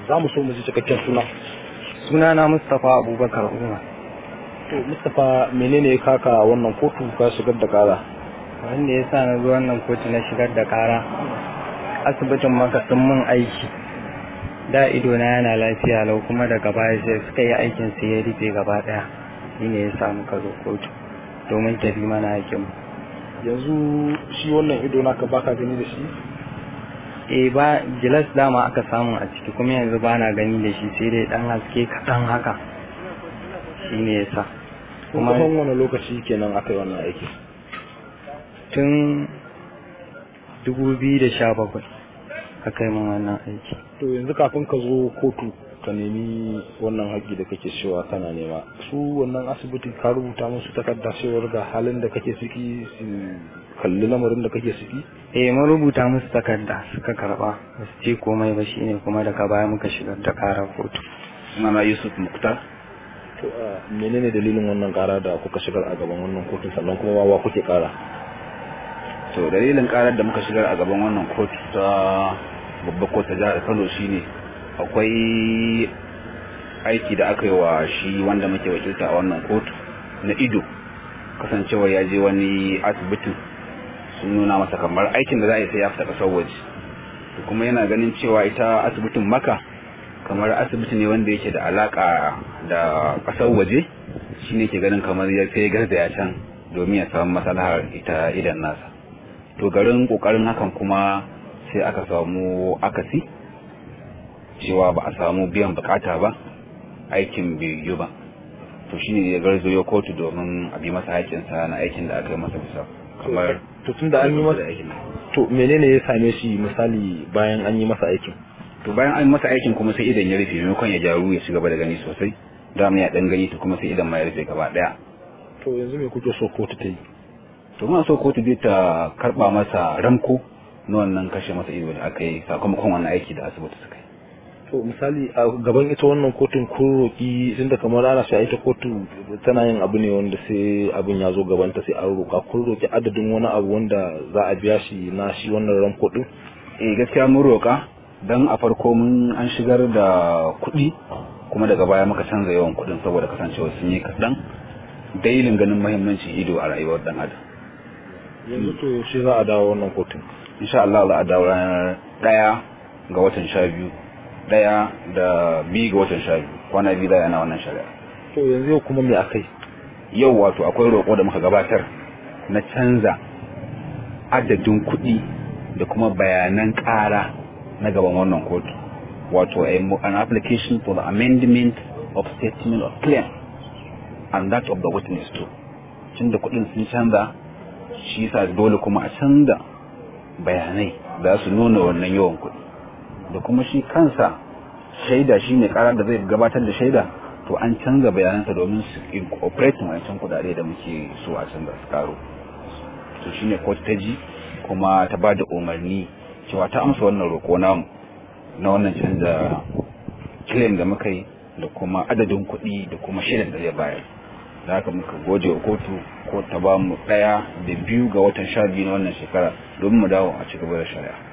za mu so mu ji cikakken suna sunana Mustapha Abubakar Umar to Mustapha menene ya kaka wannan kotu ka shigar da kara wanda ya sa na zo wannan kotu na shigar da kara asibitin maka sun mun aiki da ido na yana lafiya lau kuma daga baya sai suka yi aikin sai ya rufe gaba daya shine ya samu ka zo kotu domin tafi mana aikin mu yanzu shi wannan ido naka baka gani da shi eh ba gilas dama aka samu a ciki kuma yanzu ba na gani da shi sai dai dan haske kaɗan haka shine ya sa kuma wani lokaci kenan aka yi wannan aiki tun 2017 aka yi min wannan aiki to yanzu kafin ka zo kotu ka nemi wannan haƙƙi da kake cewa kana nema su wannan asibiti ka rubuta musu takarda cewar ga halin da kake ciki su kalli lamarin da kake ciki eh mun rubuta musu takarda suka karba ba su ce komai ba shine kuma daga baya muka shigar da kara kotu sunana yusuf muktar to menene dalilin wannan kara da kuka shigar a gaban wannan kotun sannan kuma wa kuke kara to dalilin karar da muka shigar a gaban wannan kotu ta babbar kotu jihar kano shine akwai aiki da aka yi wa shi wanda muke wakilta a wannan kotu na ido kasancewar ya je wani asibitin sun nuna masa kamar aikin da za a yi sai ya fita kasar waje kuma yana ganin cewa ita asibitin maka kamar asibiti ne wanda yake da alaka da kasar waje shine ke ganin kamar ya sai garzaya can domin ya samu maslahar ita idan nasa to garin kokarin hakan kuma sai aka samu akasi cewa ba a samu biyan bukata ba aikin bai yi ba to shine ya garzo ya kotu domin a bi masa haƙƙinsa na aikin da aka yi masa bisa kamar to tun da an yi masa aikin to menene ya same shi misali bayan an yi masa aikin to bayan an masa aikin kuma sai idan ya rufe maimakon ya jaru ya ci gaba da gani sosai dama ya dan gani to kuma sai idan ma ya rufe gaba daya to yanzu me kuke so kotu ta yi to muna so kotu dai ta karba masa ramko na wannan kashe masa ido da aka yi sakamakon wannan aiki da asibiti suka yi to misali a gaban ita wannan kotun kun roki tunda kamar ana sai ita kotu tana yin abu ne wanda sai abin ya zo gaban ta sai an roka kun roki adadin wani abu wanda za a biya shi na shi wannan ramko din eh gaskiya mun roka dan a farko mun an shigar da kuɗi kuma daga baya muka canza yawan kuɗin saboda kasancewa sun yi kaɗan dailin ganin mahimmancin ido a rayuwar dan adam yanzu to yaushe za a dawo wannan kotun insha Allah za a dawo ranar ɗaya ga watan sha biyu ɗaya da biyu ga watan sha biyu kwana biyu da yana wannan shari'a to yanzu yau kuma me akai yau wato akwai roƙo da muka gabatar na canza adadin kuɗi da kuma bayanan ƙara na gaban wannan kotu wato an application for the amendment of statement of claim and that of the witness too cin da kuɗin sun canza shi yasa dole kuma a canza bayanai za su nuna wannan yawan kuɗi da kuma shi kansa shaida shi ne ƙarar da zai gabatar da shaida to an canza bayanansa domin su incorporate wancan kuɗaɗe da muke so a canza su karo to shine kotu ta ji kuma ta ba da umarni cewa ta amsa wannan roƙo namu na wannan canza claim da muka yi da kuma adadin kuɗi da kuma shirin da zai bayar da haka muka goje wa kotu ko ta ba mu ɗaya da biyu ga watan sha biyu na wannan shekara domin mu dawo a ci gaba da shari'a